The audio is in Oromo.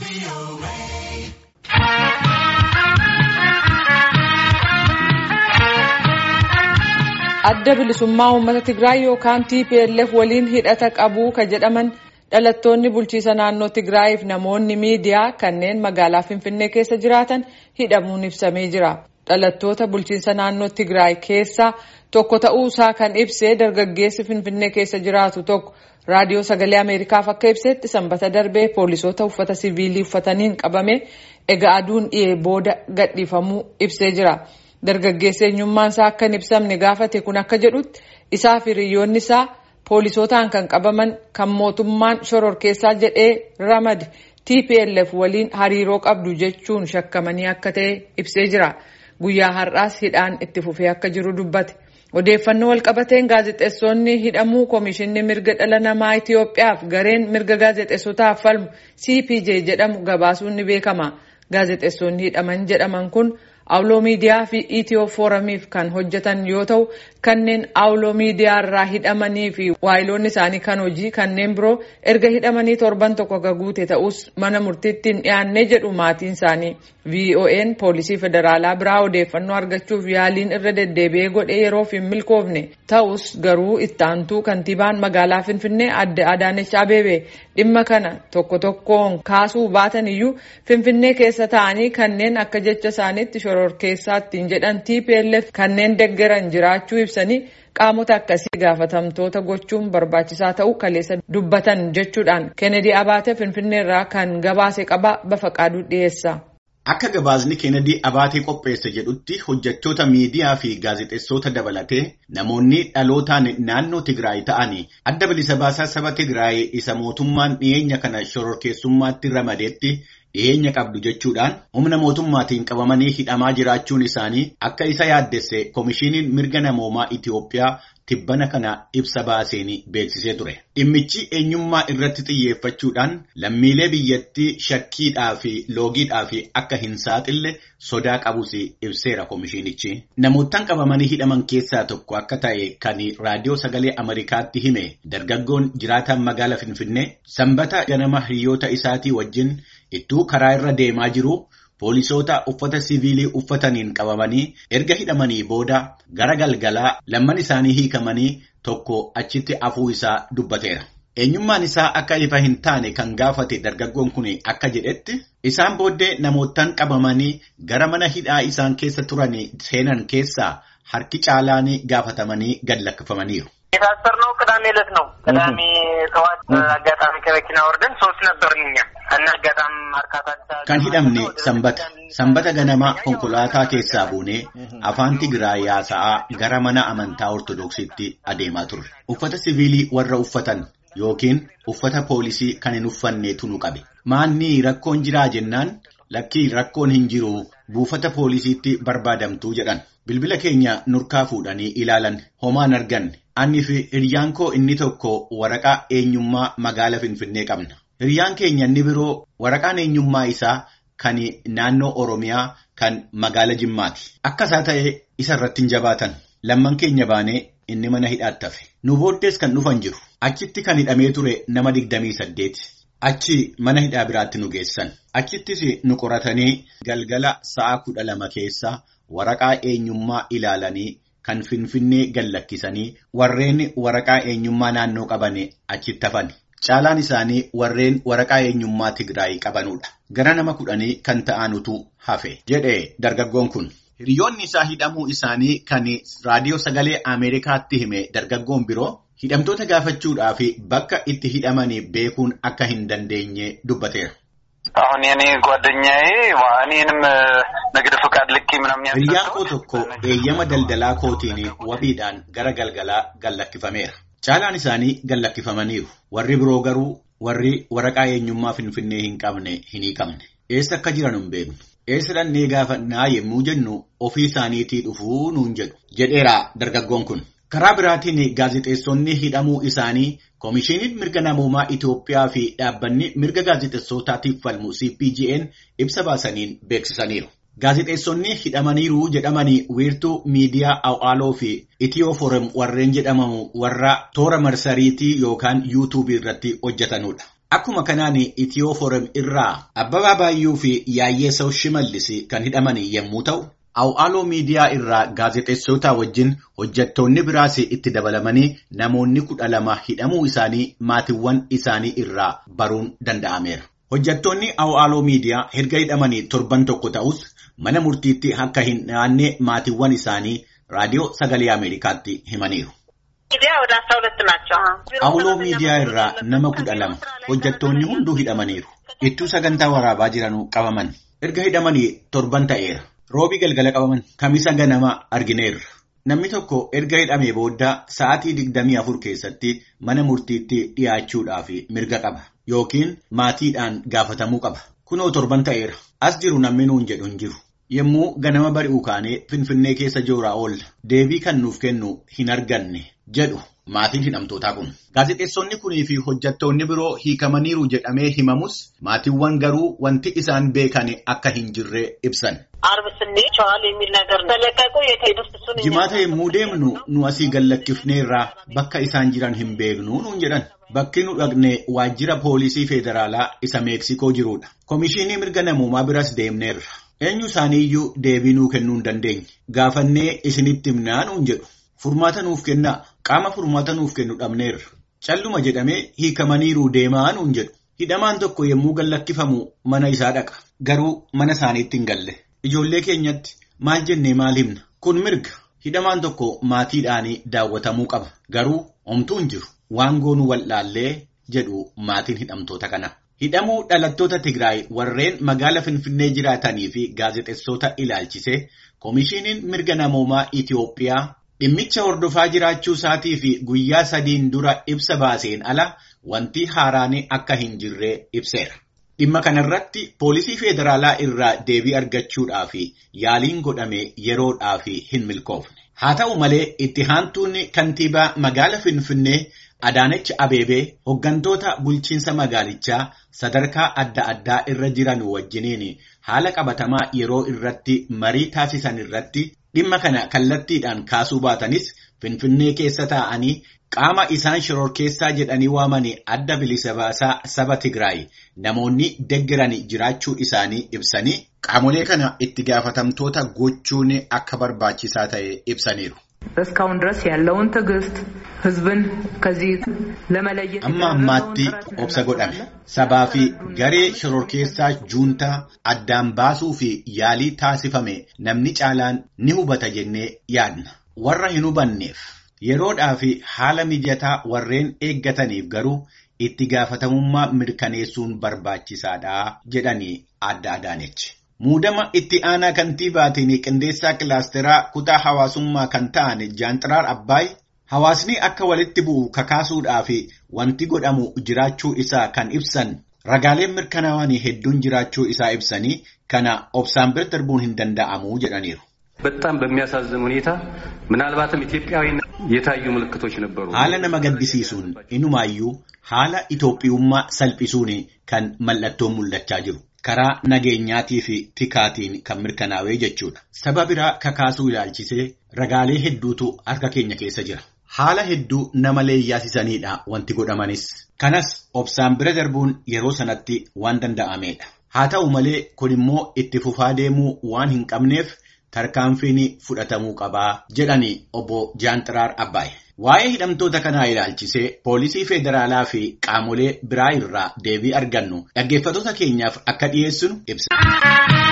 adda bilisummaa uummata Tigraay yookaan TPLF waliin hidhata qabu ka jedhaman dhalattoonni bulchiisa naannoo Tigraayiif namoonni miidiyaa kanneen magaalaa Finfinnee keessa jiraatan hidhamuun ibsamee jira. Dhalattoota bulchiinsa naannoo Tigraay keessaa tokko ta'uusaa kan ibsee dargaggeessi Finfinnee keessa jiraatu tokko raadiyoo sagalee Ameerikaaf akka ibsetti sanbata darbee poolisoota uffata siviilii uffataniin qabame egaa aduun dhiyee booda gadhiifamuu ibsee jira. Dargaggeessi eenyummaan isaa akka hin ibsamne gaafate kun akka jedhutti isaa fi hiriyoonni isaa poolisootaan kan qabaman kan mootummaan shororkeessaa jedhee ramade TPLF waliin hariiroo qabdu jechuun shakkamanii akka ta'e ibsee jira. Guyyaa har'aas hidhaan itti fufee akka jiru dubbate. Odeeffannoo walqabateen gaazexeessonni hidhamuu Komishinni Mirga Dhala Namaa Itoophiyaaf gareen mirga gaazexeessotaaf falmu CPJ jedhamu gabaasuun ni beekama. Gaazexeessonni hidhaman jedhaman kun Awuloo miidiyaa fi Itiyoo fooramiif kan hojjetan yoo ta'u kanneen Awuloo miidiyaa irraa hidhamanii fi waayiloonni isaanii kan hojii kanneen biroo erga hidhamanii torban tokko guute ta'us mana murtiitti hin dhiyaanne jedhu maatiin isaanii. VON poolisii federaalaa biraa odeeffannoo argachuuf yaaliin irra deddeebi'ee godhee yeroof hin milkoofne ta'us garuu itti aantuu kantiibaan magaalaa Finfinnee adde Adaanech Abeebee dhimma kana tokko tokkoon kaasuu baatan iyyuu Finfinnee keessa ta'anii kanneen akka jecha isaaniitti shororkeessaa ittiin jedhan TPLF kanneen deggeran jiraachuu ibsanii qaamota akkasii gaafatamtoota gochuun barbaachisaa ta'uu kaleessa dubbatan jechuudhaan Kennedy Abaate Finfinneerraa kan gabaase qaba Bafaqaaduu dhiyeessa. Akka gabaasni Kennedy Abaatee qopheesse jedhutti hojjettoota miidiyaa fi gaazexeessota dabalatee namoonni dhalootaan naannoo Tigraay ta'anii adda bilisa baasaa saba Tigraay isa mootummaan dhiyeenya kana shororkeessummaatti ramadeetti dhiyeenya qabdu jechuudhaan humna mootummaatiin qabamanii hidhamaa jiraachuun isaanii akka isa yaaddesse Komishiiniin Mirga Namoomaa Itoophiyaa tibbana kana ibsa baaseen beeksisee ture. Dhimmichi eenyummaa irratti xiyyeeffachuudhaan lammiilee biyyattii shakkiidhaa fi loogiidhaa fi akka hin saaxille sodaa qabus ibseera komishiinichi. Namoottan qabamanii hidhaman keessaa tokko akka ta'e kan raadiyoo sagalee Ameerikaatti hime dargaggoon jiraataan magaala Finfinnee sanbata ganama hiriyoota isaatii wajjin ittuu karaa irra deemaa jiru. Poolisoota uffata siviilii uffataniin qabamanii erga hidhamanii booda gara galgalaa lamman isaanii hiikamanii tokko achitti afuu isaa dubbateera. Eenyummaan isaa akka ifa hin taane kan gaafate dargaggoon kun akka jedhetti isaan booddee namoottan qabamanii gara mana hidhaa isaan keessa turan seenan keessaa harki caalaan gaafatamanii gad lakkifamaniiru. የታሰርነው ቅዳሜ ዕለት ነው። ቅዳሜ ጠዋት አጋጣሚ ከመኪና ወርደን ሶስት ነበርን እኛ እና አጋጣሚ ማርካታ Kan hidhamne sanbata. Sanbata ganama konkolaataa keessaa buunee afaan Tigraay yaasa'aa gara mana amantaa Ortodoksiitti adeemaa turre. Uffata siviilii warra uffatan yookiin uffata poolisii kan hin uffanneetu nu qabe. Maanni rakkoon jiraa jennaan lakkii rakkoon hin jiru buufata poolisiitti barbaadamtuu jedhan. Bilbila keenya nurkaa fuudhanii ilaalan homaan arganne. Anni fi hiriyyaan koo inni tokko waraqaa eenyummaa magaala Finfinnee qabna. Hiriyyaan keenya inni biroo waraqaan eenyummaa isaa kan naannoo Oromiyaa kan magaala Jimmaati. Akka isaa ta'e isa irratti hin jabaatan. Lamman keenya baanee inni mana hidhaatti hafe. Nu booddees kan dhufan jiru. Achitti kan hidhamee ture nama digdamii saddeeti. Achi mana hidhaa biraatti nu geessan. Achittis nu qoratanii galgala sa'a kudha lama keessa waraqaa eenyummaa ilaalanii kan Finfinnee gallakkisanii warreen waraqaa eenyummaa naannoo qaban achitti hafan. Caalaan isaanii warreen waraqaa eenyummaa Tigraay qabanudha. Gara nama kudhanii kan ta'anutu hafe jedhe dargaggoon kun. Hiriyoonni isaa hidhamuu isaanii kan raadiyoo sagalee Ameerikaatti hime dargaggoon biroo hidhamtoota gaafachuudhaa fi bakka itti hidhamanii beekuun akka hin dandeenye dubbateera. አሁን የኔ ጓደኛዬ እኔንም ንግድ ፍቃድ ልኬ ምናምን Hiriyyaan koo tokko eeyyama daldalaa kootiin wabiidhaan gara galgalaa gallakkifameera. Caalaan isaanii gallakkifamaniiru. Warri biroo garuu warri waraqaa eenyummaa Finfinnee hin qabne hin hiikamne. Eessa akka jiran hin beeknu. Eessa dhannee gaafannaa yemmuu jennu ofii isaaniitii dhufuu nuun jedhu. Jedheera dargaggoon kun. Karaa biraatiin gaazexeessonni hidhamuu isaanii Komishiiniin mirga namoomaa Itoophiyaa fi dhaabbanni mirga gaazexeessootaatiif falmu CPGN ibsa baasaniin beeksisaniiru. Gaazexeessonni hidhamaniiru jedhamanii wiirtuu miidiyaa Awaaloo fi Itiyoo Forum warreen jedhamamu warra toora marsariitii yookaan yuutuubii irratti hojjetanudha. Akkuma kanaan Itiyoo Foorem irraa Abbabaa Baayyuu fi Yaayyeessaw Shimallis kan hidhaman yommuu ta'u, Awwaaloo miidiyaa irraa gaazexeessota wajjin hojjettoonni biraas itti dabalamanii namoonni kudha lama hidhamuu isaanii maatiiwwan isaanii irraa baruun danda'ameera. Hojjettoonni Awwaaloo miidiyaa erga hidhamanii torban tokko ta'us mana murtiitti akka hin dhiyaanne maatiiwwan isaanii raadiyoo sagalee Ameerikaatti himaniiru. Awwaaloo miidiyaa irraa nama kudha lama hojjettoonni hunduu hidhamaniiru. Ittuu sagantaa waraabaa jiranuu qabaman. Erga hidhamanii torban ta'eera. Roobii galgala qabaman. Kamisa ganama argineerra. Namni tokko erga hidhamee booda sa'aatii digdamii afur keessatti mana murtiitti dhiyaachuudhaaf mirga qaba. Yookiin maatiidhaan gaafatamuu qaba. Kunoo torban ta'eera. As jiru namni nuun jedhu hin jiru. Yommuu ganama bari'uu kaanee Finfinnee keessa jooraa oolla. Deebii kan nuuf kennu hin arganne jedhu maatiin hidhamtootaa kun. Gaazexeessonni kunii fi hojjettoonni biroo hiikamaniiru jedhamee himamus maatiiwwan garuu wanti isaan beekan akka hin jirre ibsan. Jimaata yommuu deemnu nu asii gallakkifneerraa bakka isaan jiran hin beeknu nuun jedhan. Bakki nu dhaqne waajjira poolisii federaalaa isa Meeksikoo jirudha. Komishinii mirga namoomaa biras deemneerra. Eenyu isaaniiyyuu deebii nuu kennuu hin dandeenye. Gaafannee isinitti himnaa nuun jedhu. Furmaata nuuf kennaa. Qaama furmaata nuuf kennu dhabneerra. Calluma jedhamee hiikamaniiru deemaa nuun jedhu. Hidhamaan tokko yommuu gallakkifamu mana isaa dhaqa. Garuu mana isaaniitti hin galle. Ijoollee keenyatti maal jennee maal himna? Kun mirga. Hidhamaan tokko maatiidhaanii daawwatamuu qaba. Garuu homtuu hin jiru. Waan goonu wallaallee jedhu maatiin hidhamtoota kana. Hidhamuu dhalattoota Tigraay warreen magaala Finfinnee jiraatanii fi gaazexeessota ilaalchise Komishiiniin mirga namoomaa Itiyoophiyaa dhimmicha hordofaa jiraachuu isaatii fi guyyaa sadiin dura ibsa baaseen ala wanti haaraan akka hin jirre ibseera. Dhimma kanarratti poolisii federaalaa irraa deebii argachuudhaaf yaaliin godhame yeroodhaaf hin milkoofne. Haa ta'u malee itti aantuun kantiibaa magaala Finfinnee Adaanech Abeebee hooggantoota bulchiinsa magaalichaa sadarkaa adda addaa irra jiran wajjiniin haala qabatamaa yeroo irratti marii taasisan irratti dhimma kana kallattiidhaan kaasuu baatanis Finfinnee keessa taa'anii qaama isaan shororkeessaa jedhanii waamanii adda bilisa baasaa saba Tigraay namoonni deggeran jiraachuu isaanii ibsanii qaamolee kana itti gaafatamtoota gochuun akka barbaachisaa ta'e ibsaniiru. እስካሁን ድረስ ያለውን ትዕግስት ህዝብን ከዚህ ለመለየት amma ammaatti obsa godhame sabaa fi garee shororkeessaa juuntaa addaan baasuu fi yaalii taasifame namni caalaan ni hubata jennee yaadna warra hin hubanneef yeroodhaa fi haala mijataa warreen eeggataniif garuu itti gaafatamummaa mirkaneessuun barbaachisaadha jedhanii adda adaanechi. Muudama itti aanaa kantiibaatiin qindeessaa kilaasteraa kutaa hawaasummaa kan ta'an Jaanxiraar Abbaay hawaasni akka walitti bu'u kakaasuudhaa fi wanti godhamu jiraachuu isaa kan ibsan ragaaleen mirkanaa'anii hedduun jiraachuu isaa ibsanii kana obsaan bira darbuun hin danda'amu jedhaniiru. በጣም በሚያሳዝን ሁኔታ ምናልባትም ኢትዮጵያዊነት የታዩ ምልክቶች ነበሩ። Haala nama gaddisiisuun inumaayyuu haala Itoophiyummaa salphisuun kan mallattoon mul'achaa jiru. Karaa nageenyaatii fi tikaatiin kan mirkanaa'ee jechuudha. Saba biraa kakaasuu ilaalchisee ragaalee hedduutu harka keenya keessa jira. Haala hedduu nama leeyyaasisaniidha wanti godhamanis. Kanas obsaan bira darbuun yeroo sanatti waan danda'ameedha. Haa ta'u malee kun immoo itti fufaa deemuu waan hin qabneef tarkaanfiin fudhatamuu qabaa jedhani obbo Jaanxiraar Abbaay. Waa'ee hidhamtoota kanaa ilaalchisee poolisii federaalaa fi qaamolee biraa irraa deebii argannu dhaggeeffattoota keenyaaf akka dhiyeessinu ibsa.